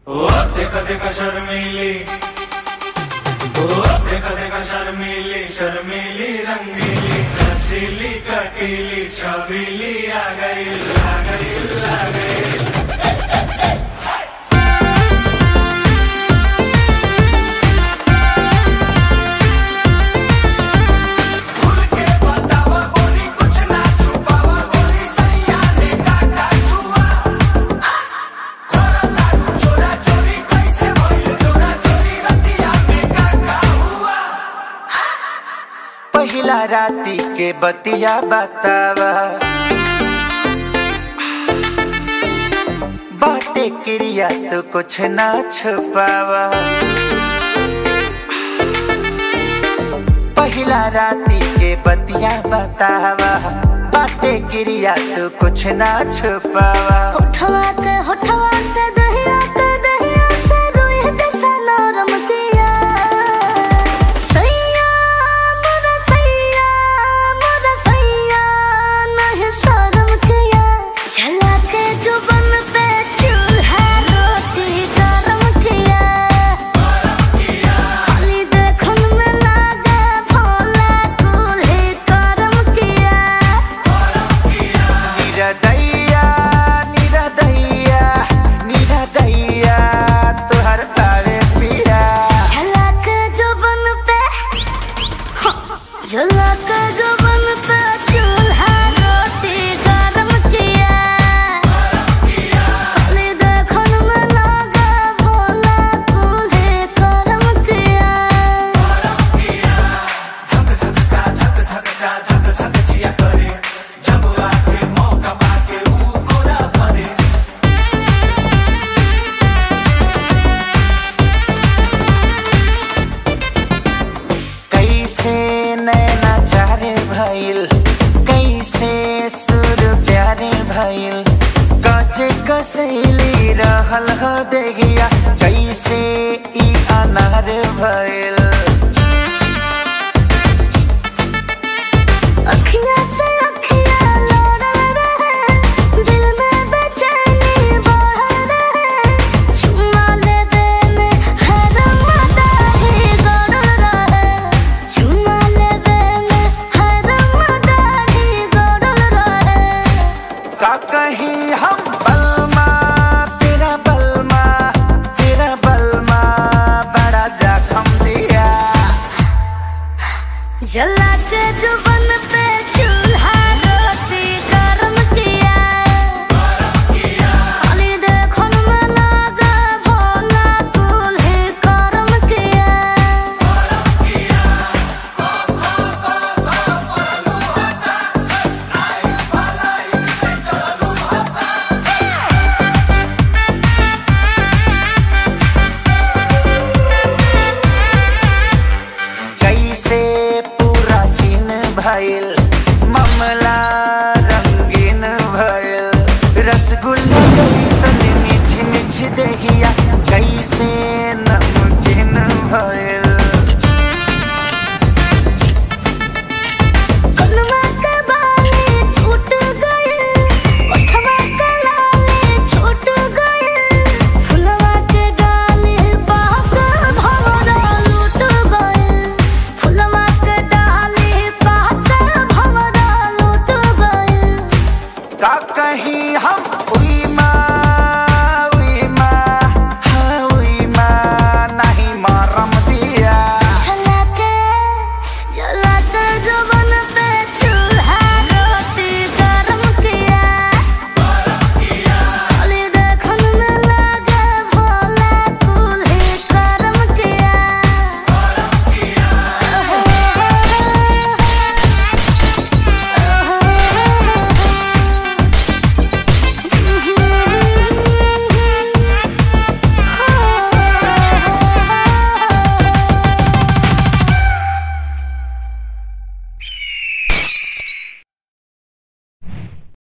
ओ देखा देखा शर्मीली ओ देखा देखा शर्मीली शर्मीली रंगीली रसीली कटीली छबीली आ गई आ गई आ गई खुल के बतावा बोली कुछ ना छुपावा बोली सैया ने काका छुआ खोरा दारू चोरा चोरी कैसे भइल चोरा चोरी रतिया में काका हुआ पहिला राती के बतिया बतावा बाटे क्रिया तो कुछ ना छुपावा पहिला राती के बतिया बतावा बाटे क्रिया तो कुछ ना छुपावा होठवा के होठवा से दहिया के दहिया से रुई जैसा नरम किया सैया मोरा सैया मोरा सैया नहीं शर्म किया झला के जुबन पे चूल्हा रोटी गरम किया खाली देखन में लागे भोला कुल्ही करम किया निरदैया निरदैया निरदैया तुहर पावे पिया झलक जुबन पे झलक जुबन पे चूल्हा रोटी गरम किया खाली देखन में लागे भोला कुल्ही करम किया धक धक का धक धक का धक धक जिया करे जब आके मौका पाके ऊ गोरा भरे कैसे नैना चारे भइल कैसे सुर प्यारे भइल कचे कसैली रहल ह देगिया कैसे ई अनार भइल अखियाँ से अखियाँ लोड़ रहे दिल में बेचैनी बढ़ रहे चुम्मा लेवे में हर मदाही गड़ रहे चुम्मा लेवे में हर मदाही गड़ रहे का कहीं हम बलमा तेरा बलमा तेरा बलमा बड़ा जखम दिया जला के जुबन